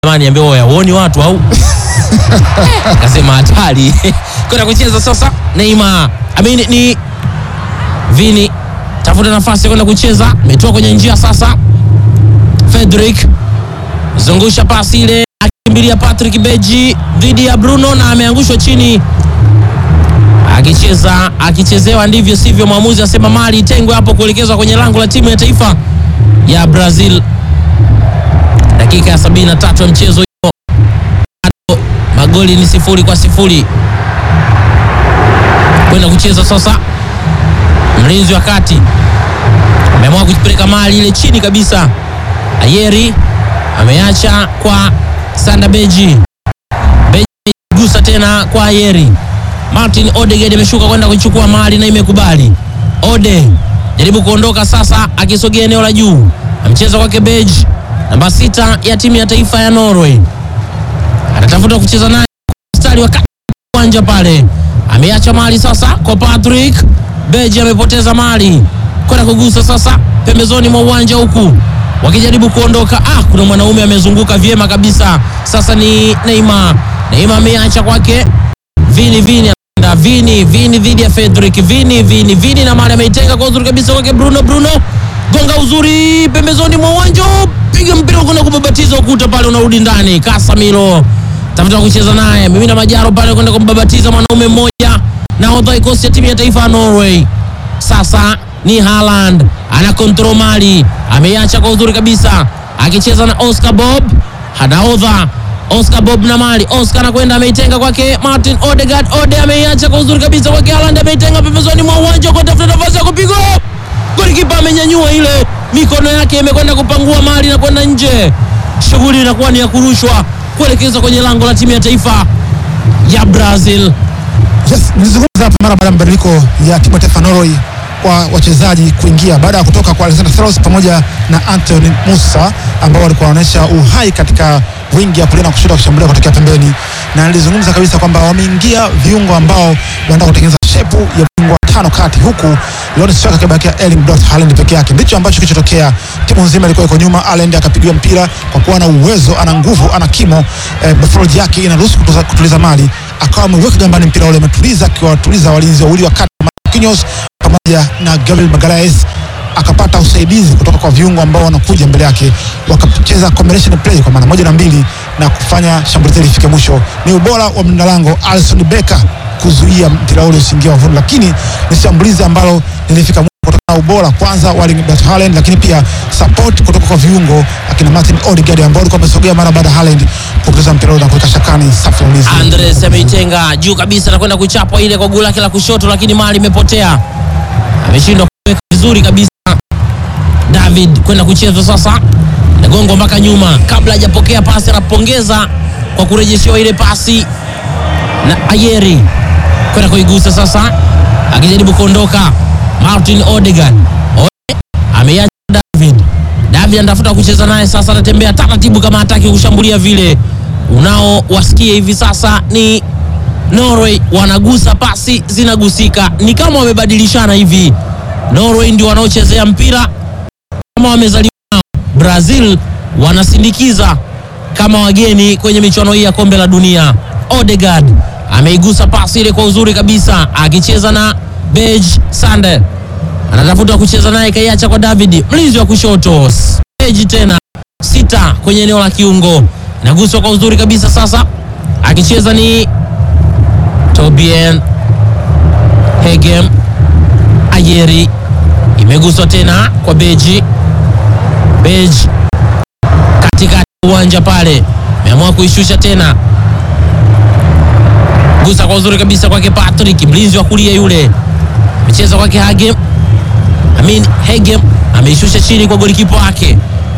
jamani, ambia oya, uoni watu au akasema hatari kwenda kucheza sasa. Neymar amini ni Vini tafuta nafasi ya kwenda kucheza, ametoa kwenye njia sasa. Fredrick zungusha pasi ile, akimbilia Patrick Beji dhidi ya Bruno na ameangushwa chini akicheza akichezewa ndivyo sivyo. Mwamuzi asema mali itengwe hapo kuelekezwa kwenye lango la timu ya taifa ya Brazil. Dakika ya 73 ya mchezo hiyo, bado magoli ni sifuri kwa sifuri. Kwenda kucheza sasa, mlinzi wa kati ameamua kujipeleka mali ile chini kabisa. Ayeri ameacha kwa Sanda Beji, Beji gusa tena kwa Ayeri. Martin Odegaard ameshuka kwenda kuchukua mali na imekubali. Ode jaribu kuondoka sasa, akisogea eneo la juu, amcheza kwake Beji, namba sita ya timu ya taifa ya Norway, anatafuta kucheza naye mstari wa kati uwanja pale, ameacha mali sasa kwa Patrick Beji, amepoteza mali kwenda kugusa sasa pembezoni mwa uwanja huku wakijaribu kuondoka. Ah, kuna mwanaume amezunguka vyema kabisa. Sasa ni Neymar. Neymar ameacha kwake Vini Vini anaenda Vini Vini dhidi ya Fredrick Vini Vini Vini na mali ameitenga kwa uzuri kabisa kwake Bruno Bruno gonga uzuri pembezoni mwa uwanja, piga mpira kwenda kubabatiza ukuta pale, unarudi ndani. Casemiro tafuta kucheza naye, mimina Majaro pale kwenda kumbabatiza mwanaume mmoja, nahodha kikosi cha timu ya taifa ya Norway. Sasa ni Haaland ana control mali, ameiacha kwa uzuri kabisa, akicheza na Oscar Bob, hanaodha Oscar Bob na mali. Oscar anakwenda ameitenga kwake Martin Odegaard. Ode ameiacha kwa uzuri kabisa kwake Haaland, ameitenga pembezoni mwa uwanja kwa tafuta nafasi ya kupiga. Golikipa amenyanyua ile, mikono yake imekwenda kupangua mali na kwenda nje. Shughuli inakuwa ni ya kurushwa kuelekeza kwenye lango la timu ya taifa ya Brazil. Yes, nilizungumza hapa mara baada ya mabadiliko ya timu ya taifa Norway kwa wachezaji kuingia baada ya kutoka kwa Alexander Thros pamoja na Anthony Musa ambao walikuwa wanaonyesha uhai katika wingi ya kulia na kushoto kushambulia kutokea pembeni, na nilizungumza kabisa kwamba wameingia viungo ambao wanataka kutengeneza shepu ya viungo tano kati, huku Lawrence Shaka akibakia Erling Braut Haaland peke yake. Ndicho ambacho kilichotokea. Timu nzima ilikuwa iko nyuma, Haaland akapigiwa mpira kwa kuwa ana uwezo, ana nguvu, ana kimo eh, before yake inaruhusu kutuliza, kutuliza mali, akawa ameweka gambani mpira ule, ametuliza akiwatuliza walinzi wawili wa kati Marquinhos pamoja na Gabriel Magalhaes akapata usaidizi kutoka kwa viungo ambao wanakuja mbele yake, wakacheza combination play kwa maana moja na mbili na kufanya shambulizi lifike mwisho. Ni ubora wa mlinda lango Alisson Becker kuzuia mpira ule usiingie wavuni, lakini ni shambulizi ambalo lilifika mwisho kutokana na ubora kwanza wa Erling Braut Haaland, lakini pia support kutoka kwa viungo akina Martin Odegaard ambao walikuwa wamesogea mara baada ya Haaland kupoteza mpira ule na kuweka shakani safu ya ulinzi. Andres ameitenga juu kabisa na kwenda kuchapwa ile kwa guu lake la kushoto, lakini mali imepotea, ameshindwa kuweka vizuri kabisa. David kwenda kucheza sasa, nagongo mpaka nyuma, kabla hajapokea pasi, anapongeza kwa kurejeshewa ile pasi na Ayeri kwenda kuigusa sasa, akijaribu kuondoka Martin Odegaard. Ode ameiacha David. David anatafuta kucheza naye sasa, anatembea taratibu kama hataki kushambulia vile. Unaowasikia hivi sasa ni Norway wanagusa pasi zinagusika, ni kama wamebadilishana hivi. Norway ndio wanaochezea mpira kama wamezaliwa nao. Brazil wanasindikiza kama wageni kwenye michuano hii ya kombe la dunia. Odegaard ameigusa pasi ile kwa uzuri kabisa, akicheza na Bej Sander, anatafuta kucheza naye, kaiacha kwa David, mlinzi wa kushoto. Bej tena sita kwenye eneo la kiungo, inaguswa kwa uzuri kabisa. Sasa akicheza ni Tobien Hegem Ayeri, imeguswa tena kwa Beji Beji katikati ya uwanja pale, ameamua kuishusha tena, gusa kwa uzuri kabisa kwake Patrick, mlinzi wa kulia yule, amecheza kwake Hagem Amin Hegem, ameishusha chini kwa golikipa wake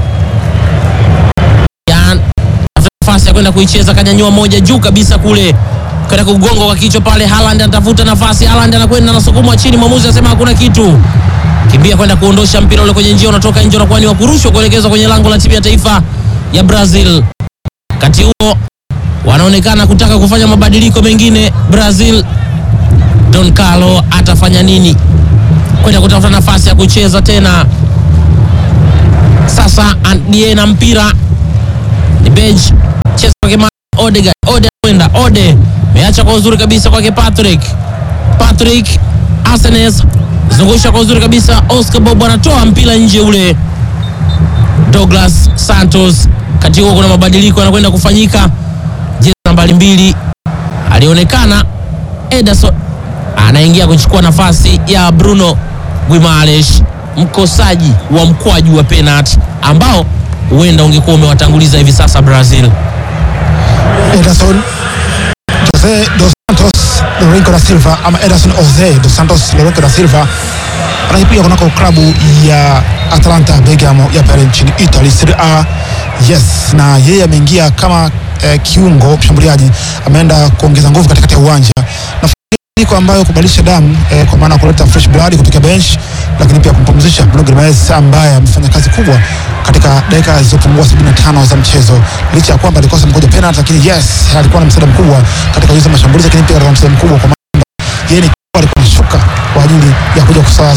Jan, nafasi ya kwenda kuicheza, kanyanyua moja juu kabisa kule kwenda kugonga kwa kichwa pale. Haaland anatafuta nafasi, Haaland anakwenda anasukumwa chini, mwamuzi anasema hakuna kitu kimbia kwenda kuondosha mpira ule kwenye njia, unatoka nje, unakuwa ni wa kurushwa kuelekezwa kwenye lango la timu ya taifa ya Brazil. Wakati huo wanaonekana kutaka kufanya mabadiliko mengine. Brazil, Don Carlo atafanya nini kwenda kutafuta nafasi ya kucheza tena? Sasa Andie na mpira ni Dibej cheza kwake Ma- Odegaard. Ode kwenda Ode meacha kwa uzuri kabisa kwake Patrick. Patrick Arsenes zungusha kwa uzuri kabisa. Oscar Bob anatoa mpira nje ule. Douglas Santos, kati huo kuna mabadiliko yanakwenda kufanyika. Jezi nambari mbili alionekana Ederson anaingia kuchukua nafasi ya Bruno Guimaraes, mkosaji wa mkwaju wa penalti ambao huenda ungekuwa umewatanguliza hivi sasa Brazil. Ederson Jose dos Santos Lourenco da Silva ama Ederson Jose dos Santos Lourenco da Silva anakipiga kunako klabu ya Atalanta Bergamo ya pale nchini Italy Serie A. Yes, na yeye ameingia kama eh, kiungo mshambuliaji, ameenda kuongeza nguvu katikati ya uwanja mabadiliko ambayo kubadilisha damu eh, kwa maana kuleta fresh blood kutoka bench, lakini pia kumpumzisha Bruno Guimaraes ambaye amefanya kazi kubwa katika dakika zilizopungua 75 za mchezo, licha ya kwamba alikosa mkoja penalty, lakini yes, alikuwa na msaada mkubwa katika kuuza mashambulizi, lakini pia alikuwa na msaada mkubwa kwa maana yeye ni alikuwa anashuka kwa ajili ya kuja kusawa